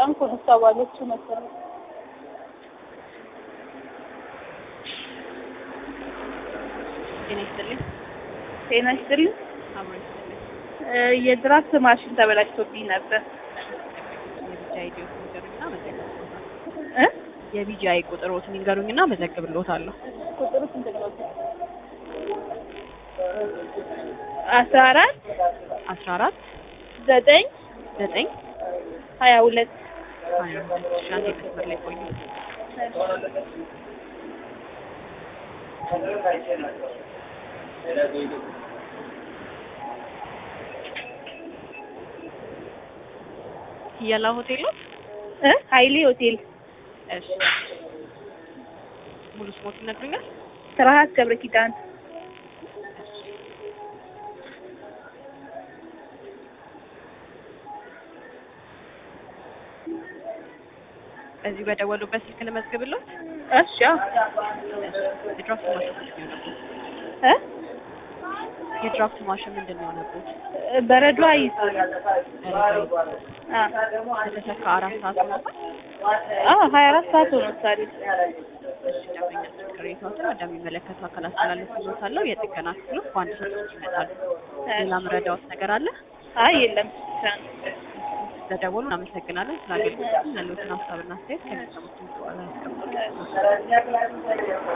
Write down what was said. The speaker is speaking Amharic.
ፍራንኮ ነው እሷ ባለችው መሰለኝ። ጤና ይስጥልኝ። ጤና ይስጥልኝ። አብሮ ይስጥልኝ። እ የድራፍት ማሽን ተበላሽቶብኝ ነበር የቢጂአይ ዲዮት ንገሩኝና መዘግብልዎታለሁ። እ የቢጂአይ ቁጥሮትን ንገሩኝና መዘግብልዎታለሁ። ቁጥሩ ስንት ነው? አስራ አራት አስራ አራት ዘጠኝ ዘጠኝ ሀያ ሁለት ሀያ ሁለት እሺ፣ አንዴ መስመር ላይ ቆዩ። ሂያላ ሆቴል ነው? እ ሀይሌ ሆቴል እሺ ሙሉ ስሞት ይነግሩኛል? ስርሀት ገብረ ኪዳን እዚህ በደወሉበት ስልክ ልመዝግብልዎት? እሺ አዎ። የድራፍት ማሽን ምንድን ነው የሆነብዎት? እ የድራፍት ማሽን ምንድን ነው የሆነብዎት? በረዶ አይዝ አ ከተሰካ አራት ሰዓት ሆኖታል? አዎ ሀያ አራት ሰዓት ሆኖታል። እሺ ደንበኛችን ቅሬታዎትን ወደሚመለከቱ አካል አስተላልፍልዎታለሁ። የጥገና ክፍሎች በአንድ ሰዓት ውስጥ ይመጣሉ። ሌላ ምረዳዎት ነገር አለ? አይ የለም ብቻ ነው። ስለደወሉ እናመሰግናለን። ስለ አገልግሎቱ ያለዎትን ሀሳብና አስተያየት ከሚሰሙት በኋላ ያስቀምጡ።